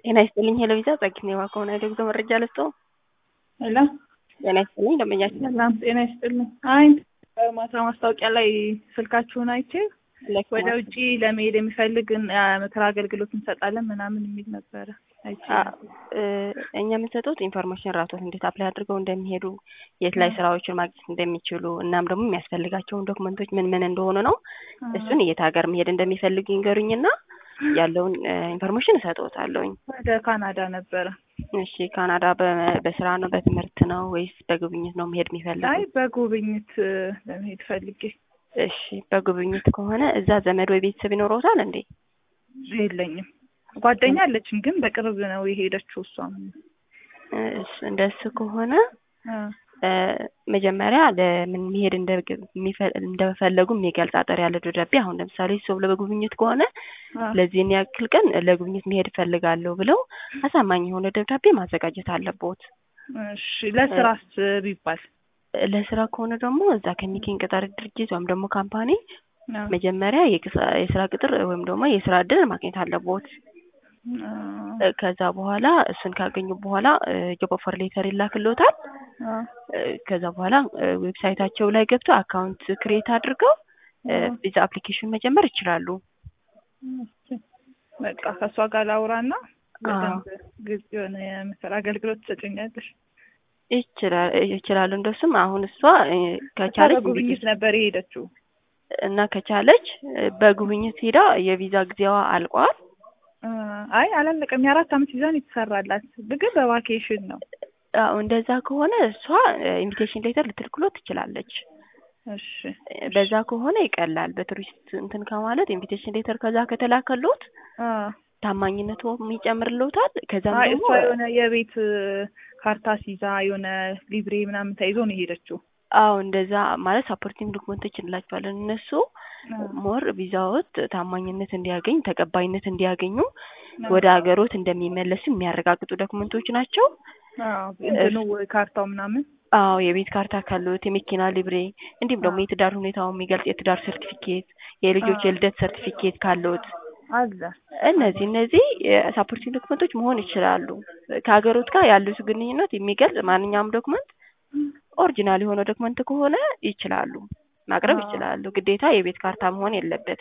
ጤና ይስጥልኝ ሄሎዊዛ ጸግኔዋ ከሆነ የጉዞ መረጃ ልስጠው። ሄሎ ጤና ይስጥልኝ ደንበኛችን ሰላም ጤና ይስጥልኝ። አይ ማታ ማስታወቂያ ላይ ስልካችሁን አይቼ ወደ ውጪ ለመሄድ የሚፈልግ ምክር አገልግሎት እንሰጣለን ምናምን የሚል ነበረ። አይቼ እኛ የምንሰጡት ኢንፎርሜሽን ራቶት እንዴት አፕላይ አድርገው እንደሚሄዱ የት ላይ ስራዎችን ማግኘት እንደሚችሉ እናም ደግሞ የሚያስፈልጋቸውን ዶክመንቶች ምን ምን እንደሆኑ ነው። እሱን የት ሀገር መሄድ እንደሚፈልግ ይንገሩኝና ያለውን ኢንፎርሜሽን እሰጥዎታለሁኝ። ወደ ካናዳ ነበረ። እሺ ካናዳ በስራ ነው በትምህርት ነው ወይስ በጉብኝት ነው መሄድ የሚፈልጉ? አይ በጉብኝት ለመሄድ ፈልጌ። እሺ በጉብኝት ከሆነ እዛ ዘመድ ወይ ቤተሰብ ይኖረውታል እንዴ? የለኝም። ጓደኛ አለችኝ ግን በቅርብ ነው የሄደችው እሷም። እንደሱ ከሆነ መጀመሪያ ለምን መሄድ እንደፈለጉ የሚገልጽ አጠር ያለ ደብዳቤ አሁን ለምሳሌ ሰው ለጉብኝት ከሆነ ለዚህን ያክል ቀን ለጉብኝት መሄድ እፈልጋለሁ ብለው አሳማኝ የሆነ ደብዳቤ ማዘጋጀት አለቦት። እሺ ለስራስ ቢባል ለስራ ከሆነ ደግሞ እዛ ከሚገኝ ቅጥር ድርጅት ወይም ደግሞ ካምፓኒ መጀመሪያ የስራ ቅጥር ወይም ደግሞ የስራ እድል ማግኘት አለቦት። ከዛ በኋላ እሱን ካገኙ በኋላ ጆብ ኦፈር ሌተር ይላክሎታል። ከዛ በኋላ ዌብሳይታቸው ላይ ገብተው አካውንት ክሬት አድርገው ቪዛ አፕሊኬሽን መጀመር ይችላሉ። በቃ ከእሷ ጋር ላውራና በደንብ ግልጽ የሆነ የምክር አገልግሎት ትሰጭኛለሽ። ይችላሉ። እንደሱም አሁን እሷ ከቻለች በጉብኝት ነበር የሄደችው እና ከቻለች በጉብኝት ሄዳ የቪዛ ጊዜዋ አልቋል። አይ አላለቀም። የአራት አመት ቪዛን የተሰራላት ግን በቫኬሽን ነው። አዎ እንደዛ ከሆነ እሷ ኢንቪቴሽን ሌተር ልትልክሎ ትችላለች። እሺ በዛ ከሆነ ይቀላል። በቱሪስት እንትን ከማለት ኢንቪቴሽን ሌተር ከዛ ከተላከሎት ታማኝነቱ ይጨምርልዎታል። ከዛም አይ ደግሞ እሷ የሆነ የቤት ካርታ ሲዛ የሆነ ሊብሬ ምናምን ተይዞ ነው የሄደችው። አዎ እንደዛ ማለት ሳፖርቲንግ ዶክመንቶች እንላቸዋለን። እነሱ ሞር ቪዛዎት ታማኝነት እንዲያገኝ ተቀባይነት እንዲያገኙ ወደ ሀገሮት እንደሚመለሱ የሚያረጋግጡ ዶክመንቶች ናቸው። እንትኑ ካርታው ምናምን አዎ የቤት ካርታ ካሉት የመኪና ሊብሬ እንዲሁም ደግሞ የትዳር ሁኔታው የሚገልጽ የትዳር ሰርቲፊኬት፣ የልጆች የልደት ሰርቲፊኬት ካሉት አለ። እነዚህ እነዚህ ሳፖርቲንግ ዶክመንቶች መሆን ይችላሉ። ከሀገሮት ጋር ያሉት ግንኙነት የሚገልጽ ማንኛውም ዶክመንት ኦሪጂናል የሆነ ዶክመንት ከሆነ ይችላሉ ማቅረብ ይችላሉ። ግዴታ የቤት ካርታ መሆን የለበትም።